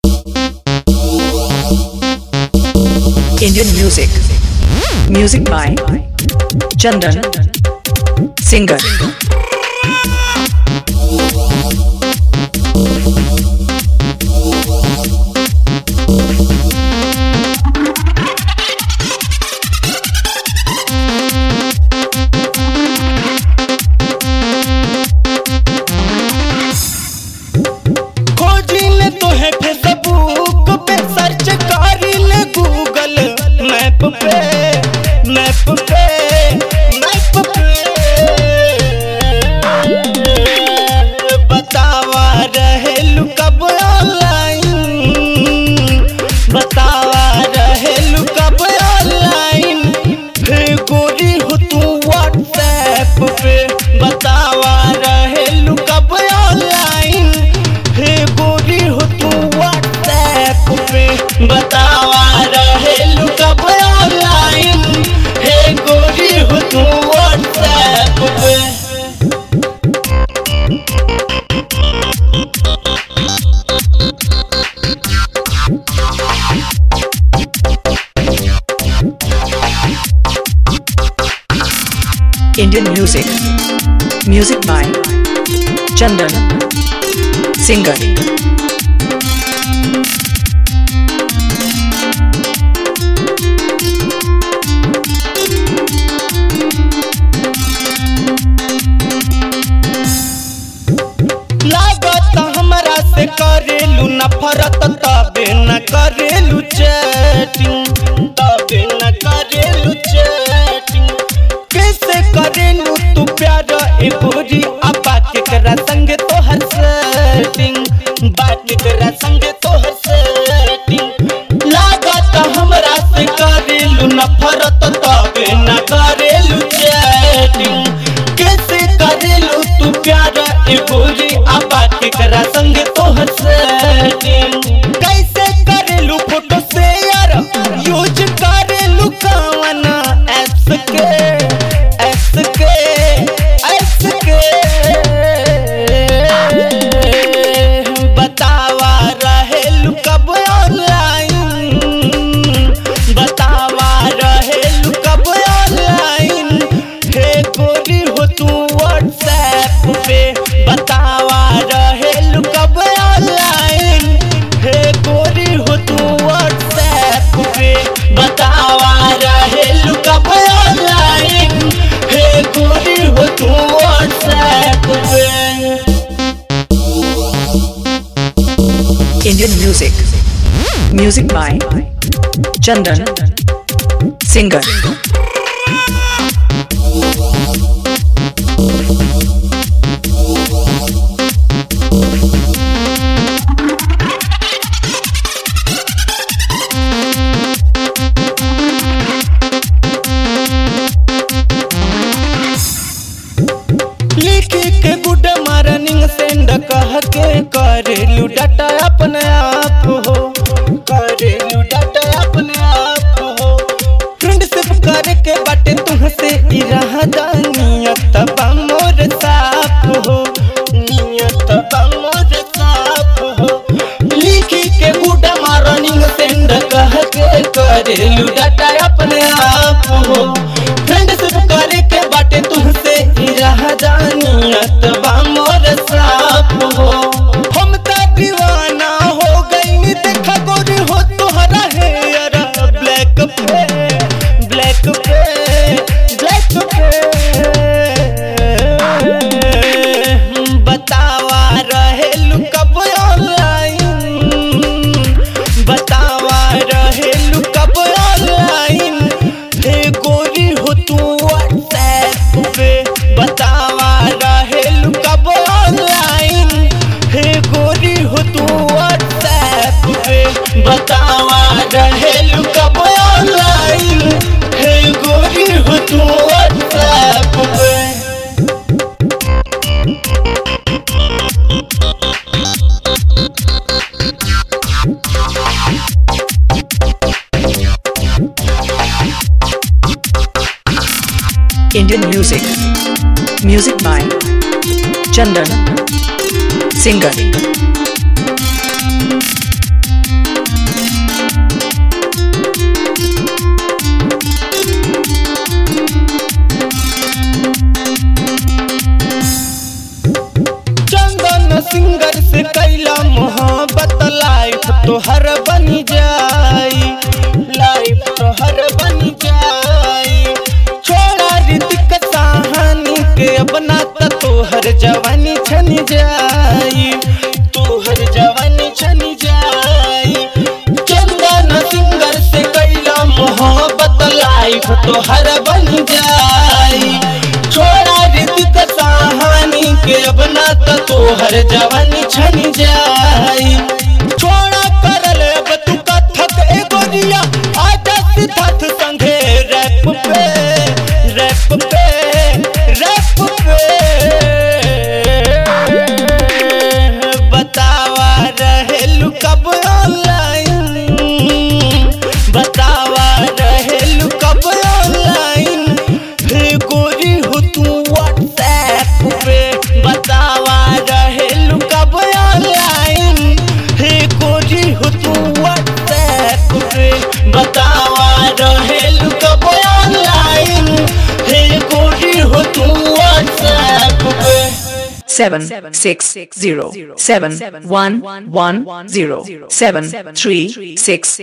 Indian music. Music by Chandan. Singer. खोजिल तोहे Facebook पे सर्च करिल गूगल मैप पे मैप पे मैप पे बतावा रहेलू कब ऑनलाइन बतावा रहेलू कब ऑनलाइन फिर गोरी हो तू व्हाट्सएप पे बतावा रहेलू कब ऑनलाइन हे गोरी हो तू व्हाट्सएप पे बतावा रहेलू कब ऑनलाइन हे गोरी हो तू व्हाट्सएप पे Indian music. Music by Chandan. Singer. लागत हमरा से करेलू नफरत तबे न करेलू चैटिंग तबे न करेलू चैटिंग कैसे करेलू तू प्यार ए गोरी अब बात करा संग तोहर सेटिंग बात करा संग तोहर सेटिंग लागत हमरा से करेलू नफरत तबे न करेलू चैटिंग कैसे करेलू तू प्यार ए गोरी आ बात करा संग तोहर सेटिंग कैसे करेलू फोटो शेयर यूज करेलू कवन एप्स के एप्स के एप्स के बतावा रहेलू कब ऑनलाइन बतावा रहेलू कब ऑनलाइन हे गोरी हो तू व्हाट्सएप पे बतावा रहेलू कब ऑनलाइन हे गोरी हो तू व्हाट्सएप पे बतावा रहेलू कब ऑनलाइन हे गोरी हो तू व्हाट्सएप पे Indian music. Music by Chandan. Singer. लिखी के गुड मॉर्निंग सेंड कह के करेलू डाटा अपने आप हो करेलू डाटा अपने आप हो फ्रेंडशिप करे के बाटे तुहसे ई रहा नियत बा मोर साफ हो नियत बा मोर साफ हो लिखी के गुड मॉर्निंग सेंड कह के करेलू डाटा अपने आप हो फ्रेंडशिप करे के बाटे तुहसे ही रह जानियत बा मोर साफ हो हम त दीवाना हो गई देखा गोरी हो तोहरा है यार ब्लैक पे ब्लैक पे ब्लैक पे बतावा रहेलू कब ऑनलाइन बतावा रहेलू कब ऑनलाइन हे गोरी हो तू व्हाट्सएप पे बतावा रहेलू कब ऑनलाइन हे गोरी हो तू व्हाट्सएप पे बतावा रहेलू कब ऑनलाइन हे गोरी हो तू व्हाट्सएप पे Indian music. Music by Chandan. Singer. तोहर बन जाई लाइफ तोहर बन जाई छोड़ा ऋतिक कहानी के अपना त तोहर जवानी छन जाई तोहर जवानी छन जाई चंदन सिंगर से कैला मोहब्बत लाइफ तोहर बन जाई छोड़ा ऋतिक कहानी के अपना त तोहर जवानी छन जाई छोड़ा करल अब तू कथक एगो रिया आजा सिद्धार्थ संगे रैप पे रैप पे रैप पे बतावा रहेलू कब ऑनलाइन बतावा रहेलू कब ऑनलाइन हे गोरी हो तू व्हाट्सएप पे बतावा रहेलू कब ऑनलाइन हे गोरी हो तू व्हाट्सएप पे बतावा रहेलू कब ऑनलाइन हे गोरी हो तू व्हाट्सएप पे seven six zero seven one one zero seven three six